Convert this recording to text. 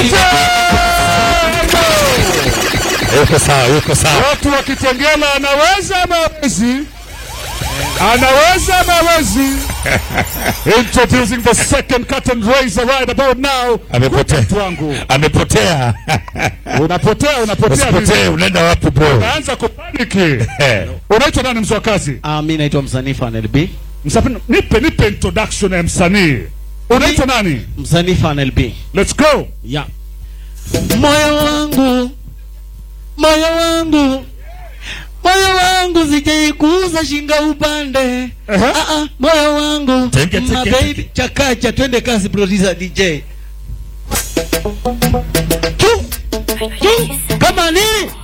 Yuko sawa, yuko sawa. Watu wakitengela anaweza ama hawezi? Anaweza ama hawezi? Introducing the second curtain raiser right about now. Amepotea. Mtu wangu. Amepotea. Unapotea, unapotea. Usipotee, unaenda wapi boy? Unaanza kupaniki. Eh. Unaitwa nani mzee wa kazi? Ah, mi naitwa msanii Fanel B. Msafiri, nipe nipe introduction ya msanii. Unaitwa nani? Msanii Fanel B. Let's go. Yeah. Moyo wangu, moyo wangu, moyo wangu sijaikuuza shinga upande. Ehe. Ah, ah, moyo wangu, Tenge, my tenge, baby, chakacha, twende kazi producer DJ. Chu, chu, kama nini?